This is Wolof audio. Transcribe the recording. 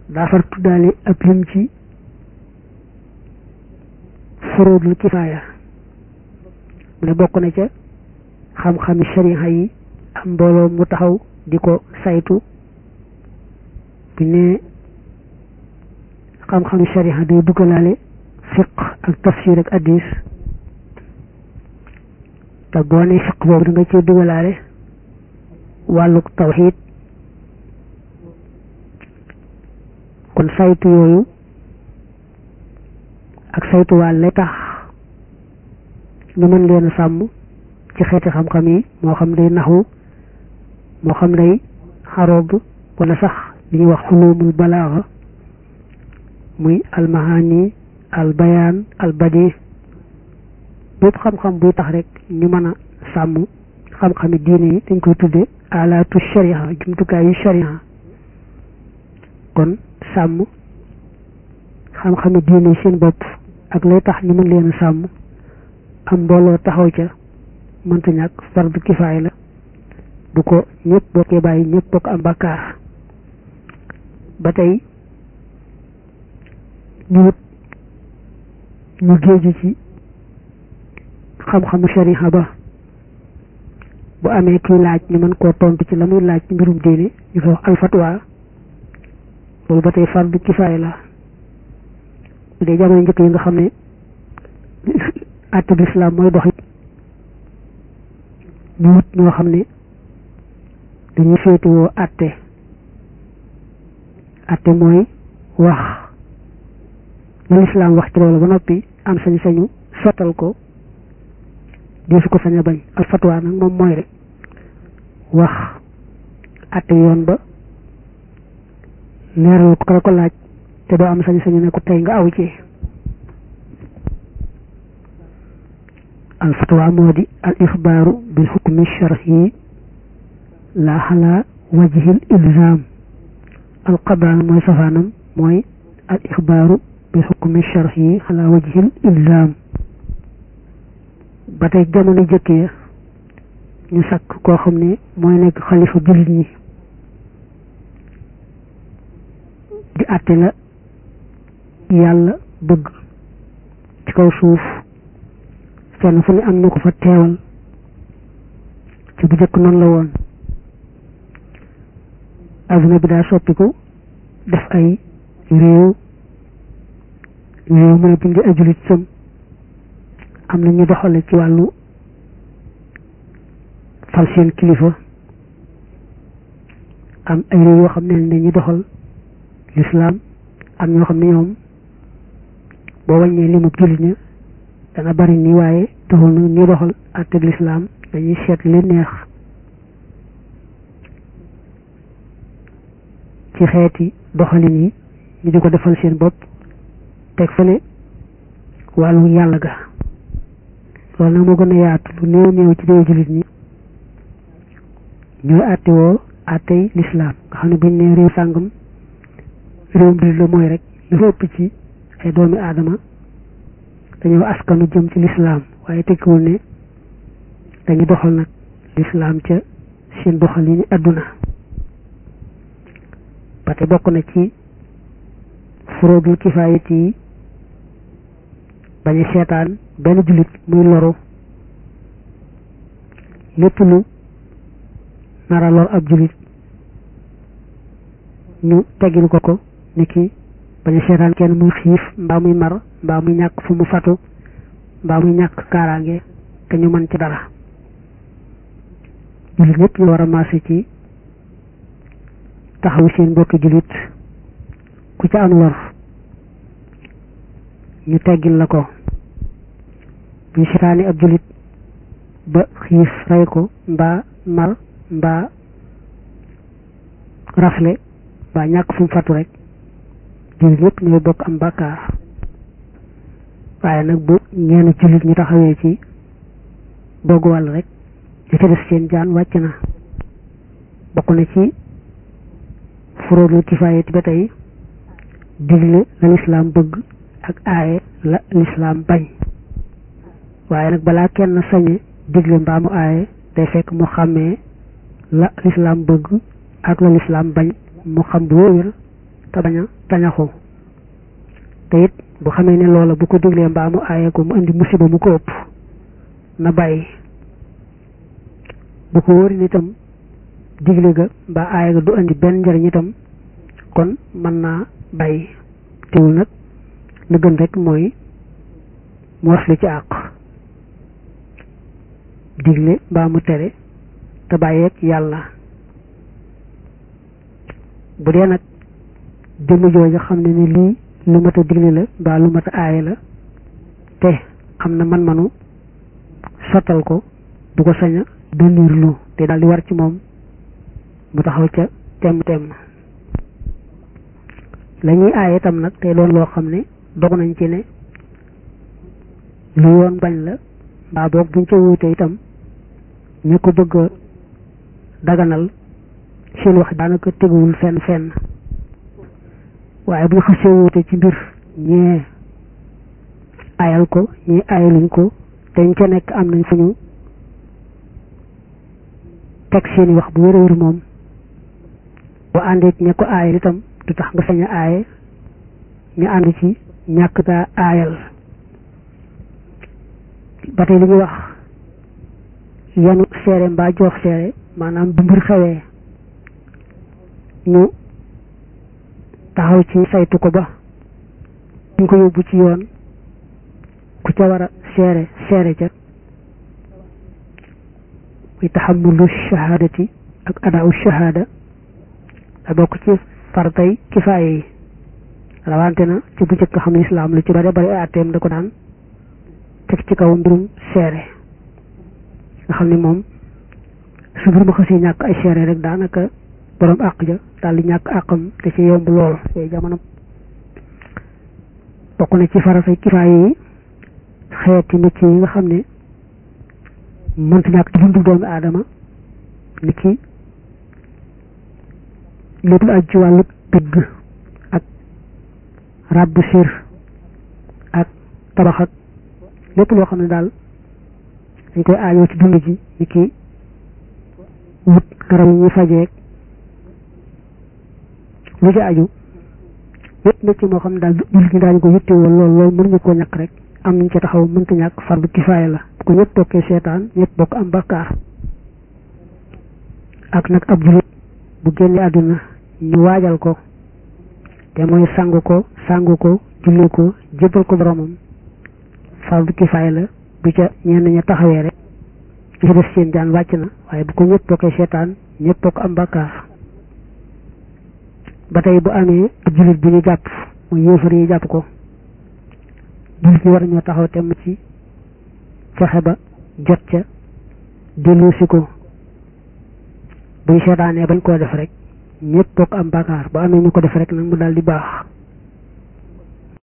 daa far tuddaale ab lim ci furuudul kifaaya mu ne bokk na ca xam-xami shariha yi am mbooloo mu taxaw di ko saytu bu ne xam-xami shariha day duggalaale fiq ak tafsir ak addis te boo ne fiq boobu da nga cee duggalaale wàllu tawxiid kon saytu yooyu ak saytu wàll lay tax ñu mën leen a sàmm ci xeeti xam-xam yi moo xam day naxu moo xam day xaroob wala sax li ñuy wax xulumul balaaxa muy almahani albayaan albadi bépp xam-xam buy tax rek ñu mën a sàmm xam-xami diine yi dañ koy tudde alaatu sharia jumtukaayu sharia kon sàmm xam-xami diine yi seen bopp ak lay tax ñu mën leen a sàmm am mbooloo taxaw ca mënta ñàkk fardu kifaay la bu ko ñëpp bokkee bàyyi ñëpp bokk am bàkkaar ba tey ñu wut ñu géeju ci xam-xamu shariha ba bu amee kuy laaj ñu mën koo tontu ci la muy laaj ci mbirum diine ñu ko wax alfatwa loolu ba tey fardu kifaay la bu dee jamono njëkk yi nga xam ne àtte bi islam mooy doxit ñu wut ñoo xam ne dañuy féetewoo àtte àtte mooy wax la lislaam wax ci loolu ba noppi am sañ-sañu sottal ko di su ko sañ a bañ al fatwa nag moom mooy rek wax àtte yoon ba leeral ko la ko laaj te doo am sañ-sañu ne ko tey nga aw ci al fatwa moo di al ixbaaru bil xukmi shar'i la xala wajhil ilzam al qadaan mooy safaanam mooy al ixbaaru bil xukmi shar'i xala wajhil ilzam ba tey jamono jëkk ya ñu sakk koo xam ne mooy nekk xalifa jullit ñi di àtte la yàlla bëgg ci kaw suuf fenn fu ne am na ko fa teewal ci bu jëkk noonu la woon adduna bi daa soppiku def ay réew réew mu ne buñ di ay jullit sam am na ñu doxale ci wàllu fal seen kilifa am ay réew yoo xam ne ne ñu doxal lislaam am ñoo xam ne ñoom boo wàññee li mu jullit ña dana bari nii waaye taxul na ñu doxal àtteb lislaam dañuy seet li neex ci xeeti doxalin yi ñu di ko defal seen bopp teg fële wàllu yàlla ga loolu nag moo gën a yaatu lu néew néew ci réew jullit ñi ñooy àtte woo àttey lislaam nga xam ne buñ ne réew sàngam réewum jullit la mooy rek lu ëpp ci ay doomi aadama dañoo askanu jëm ci lislaam waaye tekkiwul ne dañu doxal nag lislaam ca seen doxal yi ni àdduna ba te bokk na ci furoodul kifaayit yi bañ a seetaan benn jullit muy loru lépp lu nara lor ab jullit ñu teggil ko ko ni ki bañ a seetaan kenn muy xiif mbaa muy mar mbaa muy ñàkk fu mu fatu mbaa muy ñàkk kaaraange te ñu mën ci dara jullit ñëpp ñu war a maase ci taxaw seen mbokki jullit ku ca am lor ñu teggil la ko buñ seetaani ab jullit ba xiif rey ko mbaa mar mbaa rafle mbaa ñàkk fu mu fatu rek jullit ñëpp ñooy bokk am bàkkaar waaye nag bu ñeenu jullit ñu taxawee ci boogu wàll rek li ca des seen jaan wàcc na bokk na ci furoodul kifaayati ba tey digle la lislaam bëgg ak aaye la lislaam bañ waaye nag balaa kenn sañe digle mbaa mu aaye day fekk mu xàmmee la lislaam bëgg ak la lislaam bañ mu xam bu wér te bañ a tañaxu te it bu xamee ne loola bu ko diglee mbaa mu aaye ko mu indi musiba mu ko ëpp na bàyyi bu ko wóori itam digle ga mbaa aaye ga du indi benn njëriñ itam kon mën naa bàyyi teewul nag la gën rek mooy mu waslu ci àq digle mbaa mu tere te bàyyeeg yàlla bu dee nag jëmm jooju xam ne ni lii lu mat a digle la mbaa lu mat a aaye la te xam na man-manu sottal ko du ko sañ a doniirlu te daal di war ci moom mu taxaw ca temm temm la ñuy aaye itam nag te doon loo xam ne dog nañ ci ne lu yoon bañ la mbaa boog buñ ca wuute itam ñu ko bëgg a daganal seen wax daanaka teguwul fenn fenn waaye bu ñu xasee wuute ci mbir ñee ayal ko ñii ayaluñ ko te ñu ca nekk am nañ fu ñu teg seeni wax bu wér a wér moom bu àndeek ña ko aayal itam du tax nga sañ a aaye ñu ànd ci ñàkk taa aayal ba tey li ñuy wax yanu seere mbaa joox seere maanaam bu mbir xewee ñu taxaw ci saytu ko ba ñu ko yóbbu ci yoon ku ca war a seere seere ca muy taxamulu shahadati ak adaawu shahada da bokk ci fartay kifaaye yi rawante na ci bu njëkk xam ne islaam lu ci bare bari ay atteem da ko daan teg ci kaw mbirum seere nga xam ne moom su mbir ma xasee ñàkk ay seere rek daanaka borom àq ja daal di ñàkk àqam te ci yomb lool yooyu jamono bokk na ci faratay kifaaye yi xeeti métier yi nga xam ne mënta ñàkk ci dundu doomu aadama ni ki lépp lu aju ci wàllu tëgg ak ràbb sir ak tabax ak lépp loo xam ne daal dañ koy aajoo ci dund ji ni ki wut garab yi ñuy fajeeg lu ci aju lépp métier moo xam ne daal jullit ñi daañu ko yittewoo lool lool mënuñu koo ñàkk rek am nañ ca taxaw mënta ñàkk fardu kifaaya la bu ko ñëpp bokkee seetaan ñëpp bokk am bakkaar ak nag ab jullit bu génnee àdduna ñu waajal ko te mooy sangu ko sangu ko julli ko jébbal ko boromam fardu kifaaya la bu ca ñenn ña taxawee rek ñu ci def seen jaan wàcc na waaye bu ko ñëpp bokkee seetaan ñëpp bokk am bakkaar ba tey bu amee ab jullit bu ñu jàpp muy yéefar yi jàpp ko jullit ñi war ñoo taxaw temm ci fexe ba jot ca dellusi ko buñ seetaanee bañ koo def rek ñëpp bokk am bàkkaar ba amee ñu ko def rek nag mu daal di baax